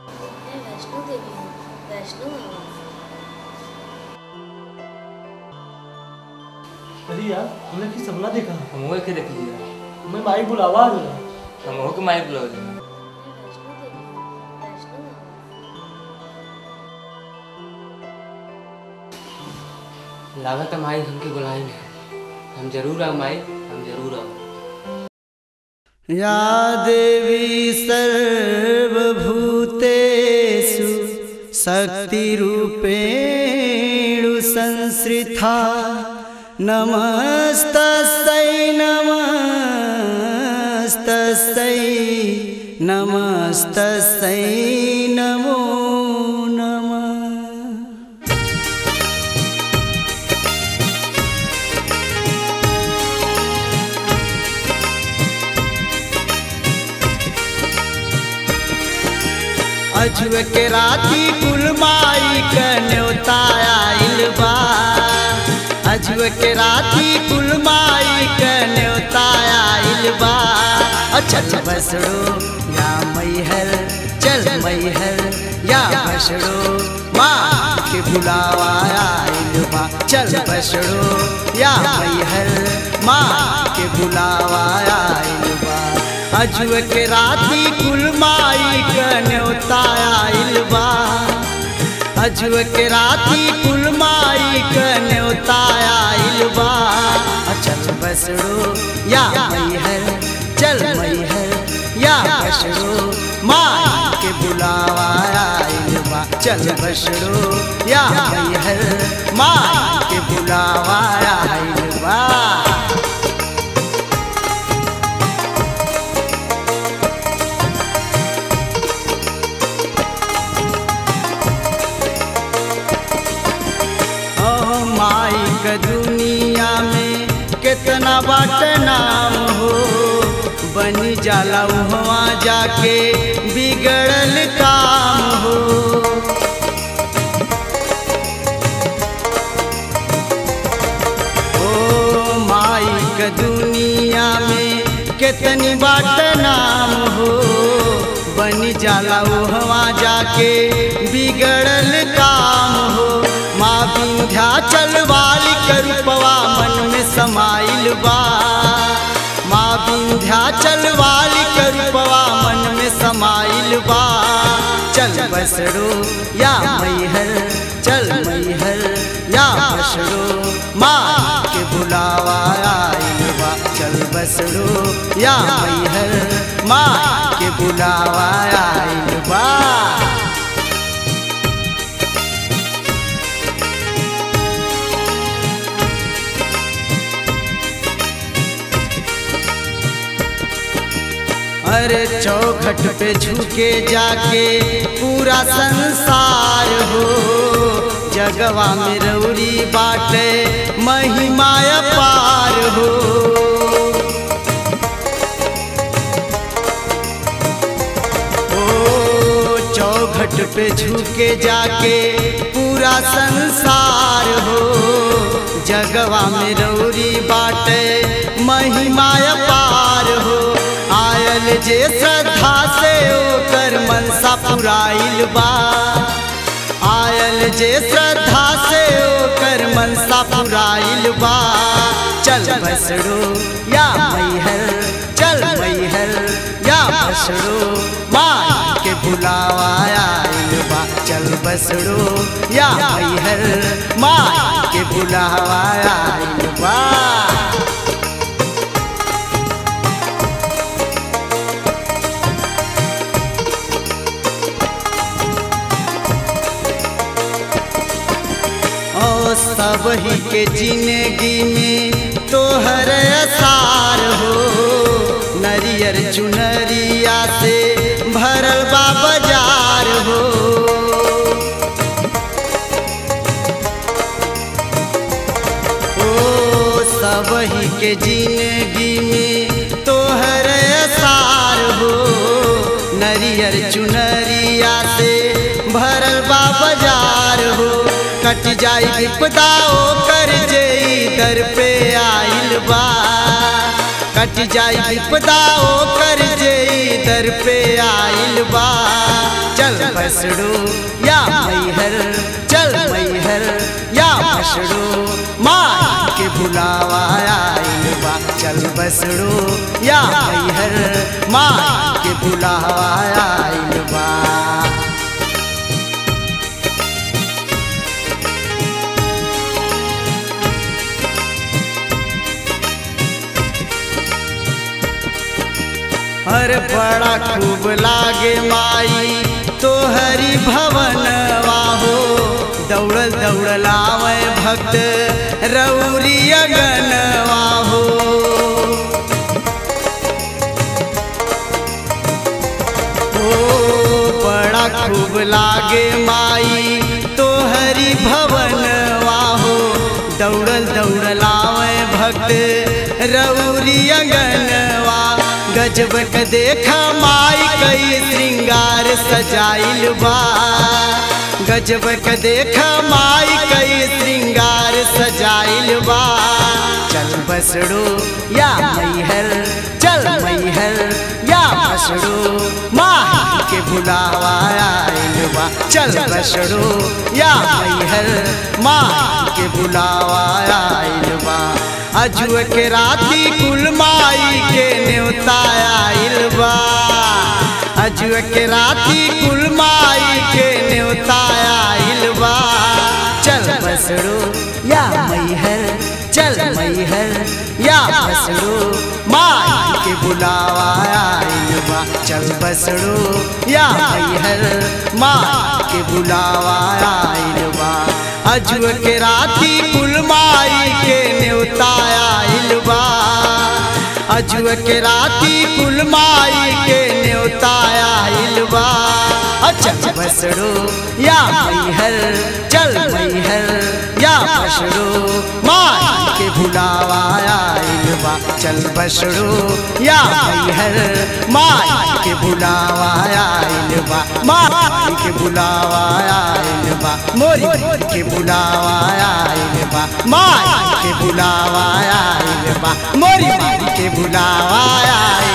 मैं वैष्णो देवी हूँ वैष्णो मामा अरे यार हमने की सपना देखा हम वो के देख लीजिए मैं माई बुलावा आ गया हम वो के माई बुलाओ जी मैं वैष्णो देवी हूँ वैष्णो मामा लागत है माई हमके बुलाई नहीं हम जरूर आओ माई हम जरूर आओ या देवी सर्वभूतेषु शक्तिरूपेणु संश्रिता नमस्तस्यै नमस्तस्यै नमस्तस्यै नमो नमः अजुव के राती कुल माई क न्योता आइल बा अजुव के राती कुल माई क न्योता आइल बा चल बसड़ो या मैहर चल मैहर या बसड़ो माँ के बुलावा आइल बा चल बसड़ो या मैहर माँ के बुलावा आइल बा अजुव के राती कुल माई क न्योता आइल बा अजुव के राती कुल माई क न्योता आइल बा चल बसड़ो या मैहर चल मैहर या बसड़ो माई के बुलावा आइल बा चल बसड़ो या मैहर माई के बुलावा आइल बा ओ माई क दुनिया में कितना बाट नाम हो बनी जाला उहवा जाके बिगड़ल काम हो ओ माई क दुनिया में कितनी बाट नाम हो बनी जाला उहवा जाके बिगड़ल काम हो माँ विंध्याचल वाली करुपवा मन में समाइल बा माँ विंध्याचल वाली करुपवा मन में समाइल बा चल बसड़ो या मैहर चल मैहर या बसड़ो माँ के बुलावा आइल बा चल बसड़ो या मैहर माँ के बुलावा आइल बा अरे चौखट पे झुके जाके पूरा संसार हो जगवा में रौरी बाटे महिमा पार हो ओ चौखट पे झुके जाके पूरा संसार हो जगवा में रौरी बाटे महिमा पार हो आयल जे श्रद्धा से ओकर मनसा पुराइल बा आयल जे श्रद्धा से ओकर मनसा पुराइल बा चल बसड़ो या मैहर चल मैहर या बसड़ो माई के बुलावा आइल बा चल बसड़ो या मैहर माई के बुलावा आइल बा ओ सब ही के जिंदगी में तोहर असार हो नरियर चुनरिया से भरल बा बाजार हो ओ सब ही के जिंदगी में तोहर असार हो नरियर चुनरिया से भरल बा बाजार हो कट जाई विपदा ओ कर जेई दर पे आइल बा कट जाई विपदा ओ कर जेई दर पे आइल बा चल बसड़ो या मैहर चल मैहर या बसड़ो माई के बुलावा आइल बा चल बसड़ो या मैहर माई के बुलावा आइल बा हर बड़ा खूब लागे माई तो हरि भवन वाहो दौड़ल दौड़ल आवे भक्त रौरी अगन वाहो ओ बड़ा खूब लागे माई तो हरि भवन वाहो दौड़ल दौड़ल आवे भक्त रौरी अंगनवा गजब के देखा माई कई श्रृंगार सजाइल बा गजब के देखा माई कई श्रृंगार सजाइल बा चल बसड़ो या मैहर चल मैहर या बसड़ो माही के बुलावा आइल बा चल बसड़ो या मैहर माही के बुलावा आइल बा अजुए के राती कुल माई के न्योता आइल बा अजुए के राती कुल माई के न्योता आइल बा चल बसड़ो या मैहर चल मैहर या बसड़ो माई के बुलावा आइल बा चल बसड़ो या मैहर माई के बुलावा आइल बा अजुए के राती कुल माई के न्योता आइल बा अजुए के राती कुल माई के न्योता आइल बा चल बसड़ो या मैहर चल मैहर या बसड़ो माई के बुलावा आइल बा चल बसड़ो या मैहर माई के बुलावा आइल बा माई के बुलावा आइल बा मोरी के बुलावा आइल बा माई के बुलावा आइल बा मोरी के बुलावा आइल